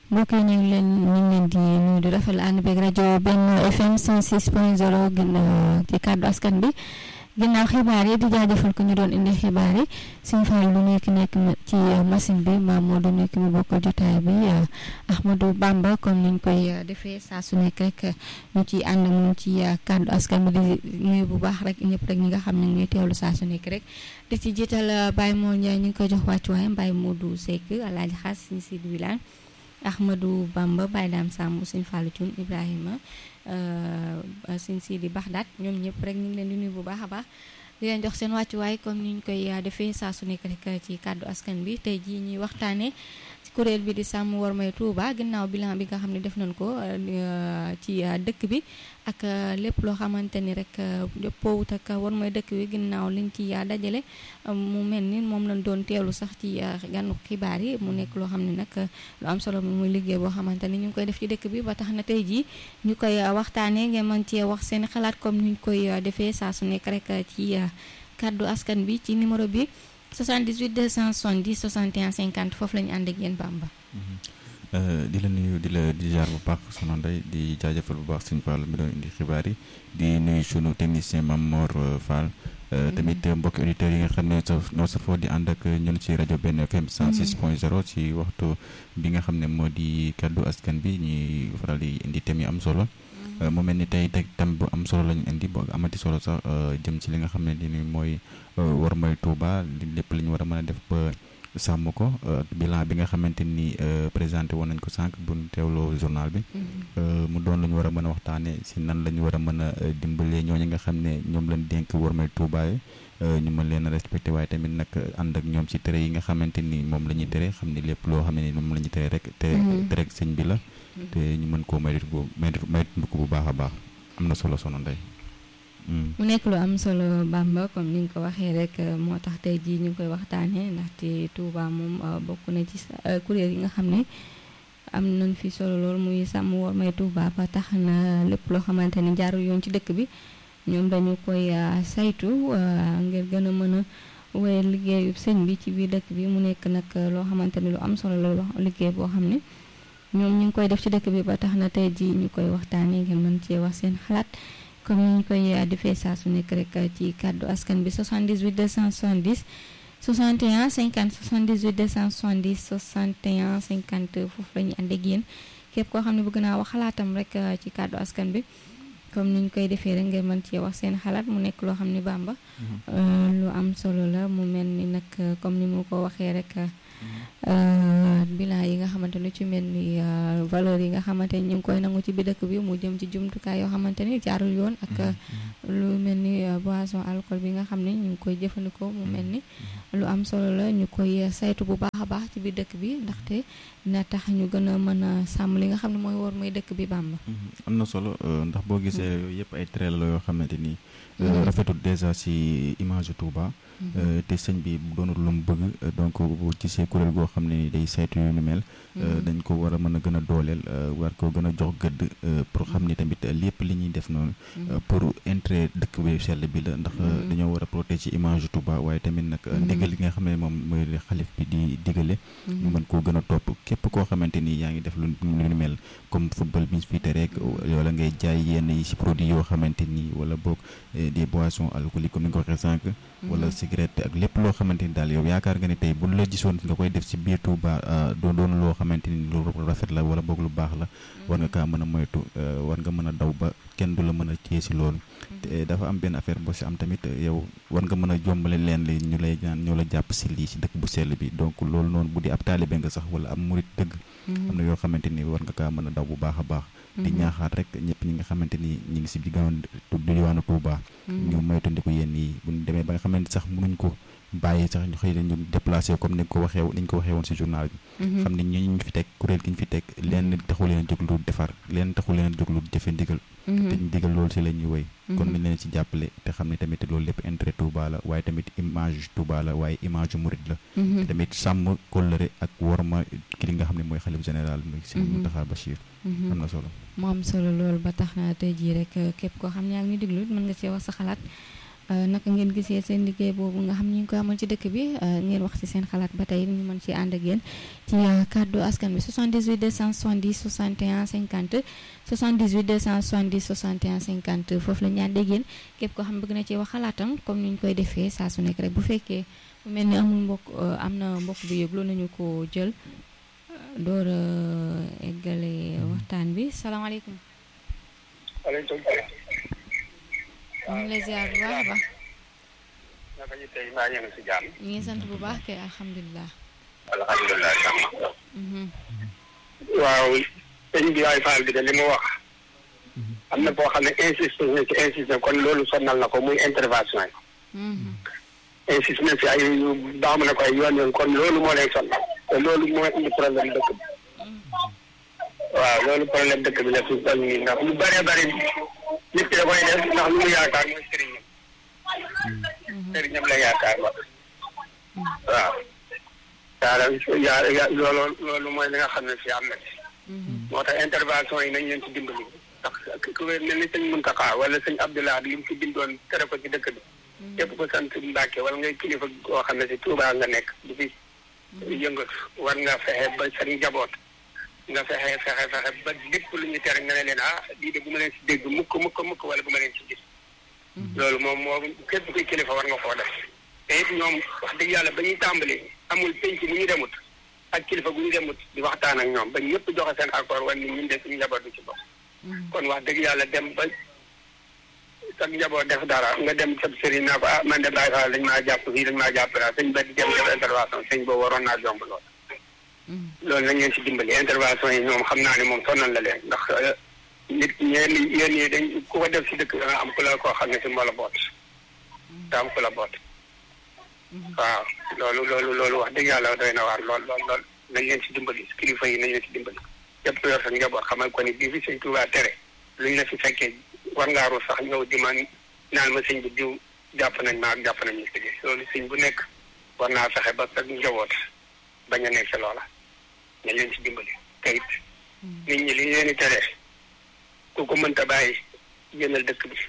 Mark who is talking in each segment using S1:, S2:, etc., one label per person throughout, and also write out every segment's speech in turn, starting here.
S1: mbokk yi ñu ngi leen ñu ngi leen di nuyu di rafetlu ànd beeg rajo benn FM 106.0 ginnaaw ci kàddu askan bi ginnaaw xibaar yi di jaajëfal ko ñu doon indi xibaar yi suñu faal lu nekk nekk ci machine bi maam moo du nekk mi bokkal jotaay bi Ahmadou Bamba comme niñ koy defee saa su nekk rek ñu ciy ànd moom ci kàddu askan bi di nuyu bu baax rek ñëpp rek ñi nga xam ne ñuy teewlu saa su nekk rek di ci jiital Baye Mor Ndiaye ñu ngi koy jox wàccuwaayam Baye Modou Seck Alaaji Xaas Sëñ Sidi Wilane Ahmadou Bamba Baye Dame Samb Sëñ Fallou Thioune Ibrahima Sëñ Sidi Baxdaat ñoom ñëpp rek ñu ngi leen di nuyu bu baax a baax di leen jox seen wàccuwaay comme ni ñu koy defee saa su nekk rek ci kàddu askan bi tey jii ñuy waxtaanee ci kuréel bi di sàmm war may Touba ginnaaw bilan bi nga xam ne def nañ ko ci dëkk bi ak lépp loo xamante ni rek jëppoowut ak war may dëkk bi ginnaaw liñ ci dajale mu mel ni moom lañ doon teelu sax ci gànnu xibaar yi mu nekk loo xam ne nag lu am solo muy liggéey boo xamante ni ñu ngi koy def ci dëkk bi ba tax na tey jii ñu koy waxtaanee ngeen mën cee wax seen xalaat comme ni ñu koy defee saa su nekk rek ci kàddu askan bi ci numéro bi 78 270 61 50 foofu la ñu ànd ak yéen Bamba.
S2: di la nuyu di la di jaar bu baax sono ndey di jaajëfal bu baax suñu Fall mi doon indi xibaar yi di nuyu sunu technicien Mame Mor Fall. tamit mbokki auditeurs yi nga xam ne noo safoo di ànd ak ñun ci rajo benn FM 106.0 ci waxtu bi nga xam ne moo di kaddu askan bi ñuy faral di indi thème yi am solo. mu mel ni tey teg thème bu am solo lañu indi boo amati solo sax jëm ci li nga xam ne ni mooy war mooy Touba lépp li ñu war a mën a def ba sàmm ko bilan bi nga xamante ni présenté woon nañ ko sànq bu ñu teewloo journal bi. mu doon lu ñu war a mën a waxtaanee si nan la ñu war a mën a dimbalee ñooñu nga xam ne ñoom lañ dénk war mooy Touba yi ñu mën leen a respecté waaye tamit nag ànd ak ñoom ci tere yi nga xamante ni moom la ñuy tere xam ni lépp loo xam ne ni moom la ñuy tere rek. te tere sëñ bi la. te ñu mën koo maytu ko maytu ko bu baax a baax am na solo sono ndey
S1: mu nekk lu am solo Bamba comme ni nga ko waxee rek moo tax tey jii ñu koy waxtaanee ndaxte Touba moom bokk na ci kuréel yi nga xam ne am nañ fi solo lool muy sàmm war may Touba ba tax na lépp loo xamante ni jaarul yoon ci dëkk bi ñoom dañu koy saytu ngir gën a mën a wéy liggéeyu sëñ bi ci biir dëkk bi mu nekk nag loo xamante ni lu am solo la liggéey boo xam ne. ñoom ñu ngi koy def ci dëkk bi ba tax na tey jii ñu koy waxtaanee ngeen mën cee wax seen xalaat comme ni ñu koy defee saa su nekk rek ci kàddu askan bi 78 270 61 50 78 270 61 50 foofu la ñu ànd ak yéen képp koo xam ne bëgg naa wax xalaatam rek ci kàddu askan bi comme ni ñu koy defee rek ngeen mën cee wax seen xalaat mu nekk loo xam ne Bamba lu am solo la mu mel ni nag comme ni mu ko waxee rek. bilan yi nga xamante lu ci mel ni valeur yi nga xamante ni ñu ngi koy nangu ci bi dëkk bi mu jëm ci jumtukaay yoo xamante ni jaarul yoon ak lu mel ni boisson alcool bi nga xam ne ñu ngi koy jëfandikoo mu mel ni lu am solo la ñu koy saytu bu baax a baax ci biir dëkk bi ndaxte dina tax ñu gën a mën a sàmm li nga xam ne mooy war mooy dëkk bi Bamba
S2: am na solo ndax boo gisee yooyu yëpp ay trait la yoo xamante ni rafetul déjà ci image Touba te sëñ bi doonul lu mu bëgg donc bu gisee kuréel goo xam ne day saytu yu ni mel dañ ko war a mën a gën a dooleel war ko gën a jox gëdd pour xam ni tamit lépp li ñuy def noonu pour intérêt dëkk bi sell bi la ndax dañoo war a protéger image Touba waaye tamit nag ndigal li nga xam ne moom mooy xalif bi di digale ñu mën koo gën a topp képp koo xamante ni yaa ngi def lu lu ni mel comme football bi ñu fi tere rek wala ngay jaay yenn yi ci produit yoo xamante ni wala boog des boissons alcooliques comme ni nga ko waxee sànq wala cigarette ak lépp loo xamante ni daal yow yaakaar nga ni tey buñ la gisoon nga koy def ci biir Touba doon doon loo xamante ni lu rafet la wala boog lu baax la war nga kaa mën a moytu war nga mën a daw ba kenn du la mën a téye ci loolu te dafa am benn affaire boo ci am tamit yow war nga mën a jombale leen li ñu lay ñaan ñoo la jàpp ci lii ci dëkk bu sell bi donc loolu noonu bu di ab taalibe nga sax wala am murit dëgg am na yoo xamante ni war nga kaa mën a daw bu baax a baax di ñaaxaat rek ñëpp ñi nga xamante ni ñi ngi ci diggoon diwaanu Touba ñu moytandiku yenn yi bu ñu demee ba nga xamante sax mënuñ ko bàyyi sax ñu xëy ñu déplacé comme ni ko waxee ni ñu ko waxee woon ci journal bi xam ne ñi ñu fi teg kuréel gi ñu fi teg leen taxu leen a jóg lu defar leen taxu leen a jóg lu jëfe ndigal te ñu digal loolu ci la ñuy woy kon nañ leen ci jàppale te xam ne tamit loolu lépp intérêt Touba la waaye tamit image Touba la waaye image murid la te tamit sàmm kóllëre ak worma ki li nga xam ne mooy xalif général muy Serigne Mountakha Bachir am na solo
S1: mu am solo loolu ba tax na tey jii rek képp koo xam ne yaa ngi ñu déglu mën nga cee wax sa xalaat naka ngeen gisee seen liggéey boobu nga xam ñu ngi koy amal ci dëkk bi ngeen wax ci seen xalaat ba tey ñu mën ci ànd ak yéen ci kàddu askan bi 78 270 61 50 78 270 61 50 foofu la ñu ànd ak yéen képp koo xam bëgg na ci wax xalaatam comme ni ñu koy defee saa su nekk rek bu fekkee bu mel ni amul mbokk am na mbokk bi yëglu nañu ko jël door a eggale waxtaan bi salaamaaleykum.
S3: waaleykum salaam.
S1: ñu ngi lay ziar bu baax a baax.
S3: naka ñu tey mbaa ñu ngi si jàmm.
S1: ñu ngi sant bu baax kay alhamdulilah.
S3: alhamdulilah jàmm. waaw sëñ bi waay Fall bi de li mu wax. am na boo xam ne insiste na ci insiste kon loolu sonnal na ko muy intervention yi. insiste na si ay baamu na ko ay yoon yoon kon loolu moo lay sonnal te loolu moo indi problème dëkk bi. waaw loolu problème dëkk bi la fi toll nii ndax lu bëree bëri nit ki da koy def ndax lu mu yaakaar mooy sëriñam. sëriñam la yaakaar ba. waaw. daal yaa loolu loolu mooy li nga xam ne fii am na ci. moo tax intervention yi nañ leen ci dimbali. ndax ku mel ni sëñ Mountakha wala sëñ Abdoulaye li mu fi bindoon tere ko ci dëkk bi. képp ko sant Mbàkke wala ngay kilifa koo xam ne si Touba nga nekk di fi yëngatu war nga fexe ba sa njaboot. nga fexe fexe fexe ba lépp lu ñu tere nga ne leen ah lii de bu ma leen si dégg mukk mukk mukk wala bu ma leen si gis. loolu moom moo képp kuy kilifa war nga koo def. te it ñoom wax dëgg yàlla ba ñuy tàmbali amul penc bu ñu demut ak kilifa bu ñu demut di waxtaan ak ñoom ba ñëpp joxe seen accord wan ni ñun de suñu njaboot du ci bokk. kon wax dëgg yàlla dem ba sa njaboot def dara nga dem sa sëriñ naa ko ah man de Baye Fall dañ maa jàpp fii dañ maa jàpp daal sëñ ba di dem def intervention sëñ boobu waroon naa jomb lool. loolu nañ leen si dimbali intervention yi ñoom xam naa ne moom sonal la leen ndax nit ñeen yéen ñi dañ ku ko def si dëkk da nga am ku la koo xam ne si moo la boot da am ku la boot waaw loolu loolu loolu wax dëgg yàlla doy na waar lool lool lool nañ leen si dimbali kilifa yi nañ leen si dimbali yëpp ku yor sa njaboot xamal ko ni bii fi sëñ Tuubaa tere luñ la fi fekkee war ngaa ruus sax ñëw di man naan ma sëñ bi diw jàpp nañ ma ak jàpp nañ ma si loolu sëñ bu nekk war naa fexe ba sa njaboot bañ a nekk si loola nañ leen si dimbali te it nit ñi li ñu leen di tere ku ko mënta bàyyi génnal dëkk bi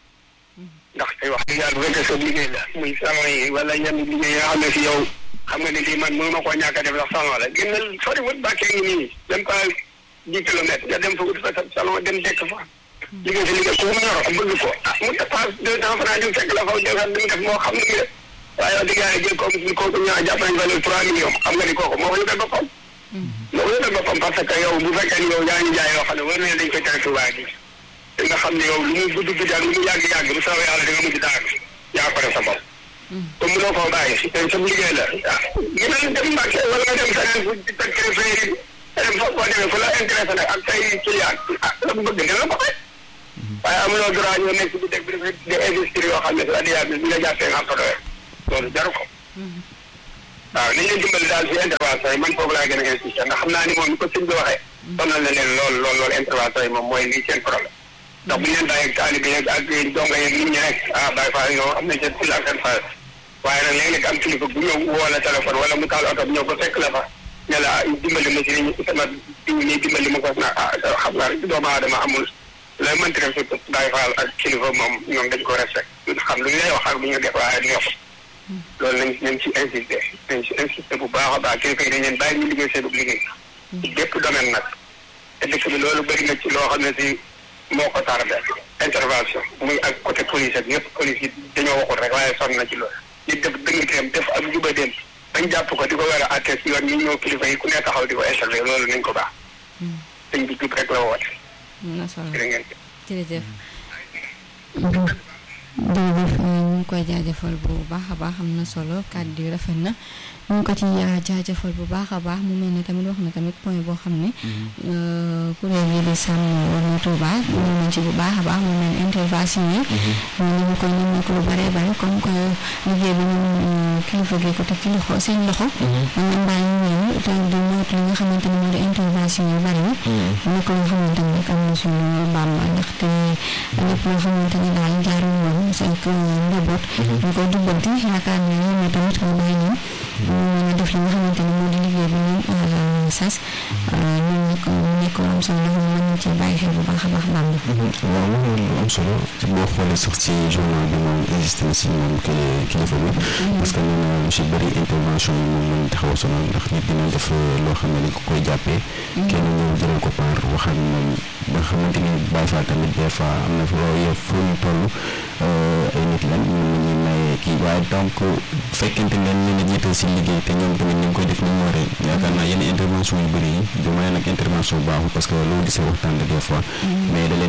S3: ndax tey wax dëgg yàlla bu fekkee sa liggéey la muy salon yi wala yenn liggéey yoo xam ne si yow xam nga ni lii man mënu ma koo ñàkk a def sax salon la génnal sori wut bàkkee ngi nii même pas dix kilomètres nga dem fa wut fa sa salon dem dekk fa liggéey si liggéey ku mu ñor bëgg ko ah mu dépasse deux cent francs ñu fekk la fa defar li mu def moo xam ne waaye wax dëgg yàlla jël comme si kooku ñaa jàpp nañ valeur trois millions xam nga ni kooku moo ko yóbbee boppam moo ko yóbbee boppam parce que yow bu fekkee ni yow yaa ngi jaay yoo xam ne war na dañ koy tere Tuubaa gi te nga xam ne yow lu mu gudd gudd ak lu mu yàgg yàgg bu soobee yàlla di nga mujj daal yaa ko def sa bopp comme mënoo koo bàyyi te sa liggéey la ah gënal dem Mbàkke wala nga dem feneen fu teg créféri dem fa boo demee fu la intéressé nag ak say client ah la mu bëgg dina la ko fay waaye amuloo droit ñoo nekk bi deg bi dafa di investir yoo xam ne sa adiya bi bi nga jàppee nga am ko doyee loolu jaru ko waaw nañ leen dimbali daal si intervention yi man foofu laa gën a insister ndax xam naa ni moom ni ko sëñ bi waxee sonal na leen lool lool lool intervention yi moom mooy lii seen problème ndax bu ñu leen bàyyi ak taalibe yeeg ak donga yeeg nit ñi rek ah Baye Fall ñoo am nañ seen fula ak seen fayal waaye nag léeg-léeg am kilifa bu ñëw woo la téléphone wala mu taal oto bi ñëw ba fekk la fa ne la dimbali ma si ni sama diw nii dimbali ma ko na ah xam nga rek doomu aadama amul lay mënti def si Baye Fall ak kilifa moom ñoom dañ ko respecté xam lu ñu lay wax ak lu ñu def waaye neex loolu nañ nañ ci insister nañ ci insister bu baax a baax kilifa yi dañ leen bàyyi ñu liggéey seen liggéey ci bépp domaine nag te dëkk bi loolu bëri na ci loo xam ne si moo ko tardé intervention muy ak côté police ak yëpp police yi dañoo waxul rek waaye sonn na ci loolu nit def dëngteem def ak jubadeem bañ jàpp ko di ko war a atte si yoon ñi ñëw kilifa yi ku ne taxaw di ko intervenir loolu nañ ko baax dañ bi jub rek la woote
S1: na solo
S3: jërë ngeen
S1: jërëjëf jërëjëf ñu ngi koy jaajëfal bu baax a baax am na solo kàddu yi rafet na ñu ngi ko ci jaajëfal bu baax a baax mu mel ne tamit wax na tamit point boo xam ne kuréel yi di sàmm wala Touba ñëw nañ ci bu baax a baax mu mel ne intervention yi ñu ngi koy ñu ko lu bare bare comme que liggéey bi ñun kilifa gi ko teg ci loxo seen loxo ñun baa ñu ñëw te di moytu li nga xamante ne moo di intervention yu bari yi nekk loo xamante ne rek am na suñu bàmba ndaxte lépp loo xamante ne daal jaarul woon seen njaboot ñu koy jubbanti yaakaar naa ne ñoom tamit mu bàyyi ñoom ñu mën a def li nga xamante ne moo di liggéey bi ñu sas ñun nag mu nekk
S4: nekk lu am solo loo xam ne ci bàyyi xel bu baax a baax daal.
S5: waaw loolu lu am solo boo xoolee sax ci journal bi moom insisté na si moom kilifa bi. parce que nee na lu si bëri intervention yi moom lañ taxaw a sonal ndax nit dina def loo xam ne dañ ko koy jàppee. kenn ñëw jëlal ko paar wax ak moom nga xamante ni Baye Fall tamit des fois am na fi loolu yëpp fu ñu toll ay nit lañ mën nañuy maye kii waaye donc fekkente ne leen leen a jiital si liggéey te ñoom tamit ñu ngi koy def ni mu waree yaakaar naa yenn intervention yu bëri yi du may nag intervention baaxul parce que loo gisee waxtaan la des fois mais da leen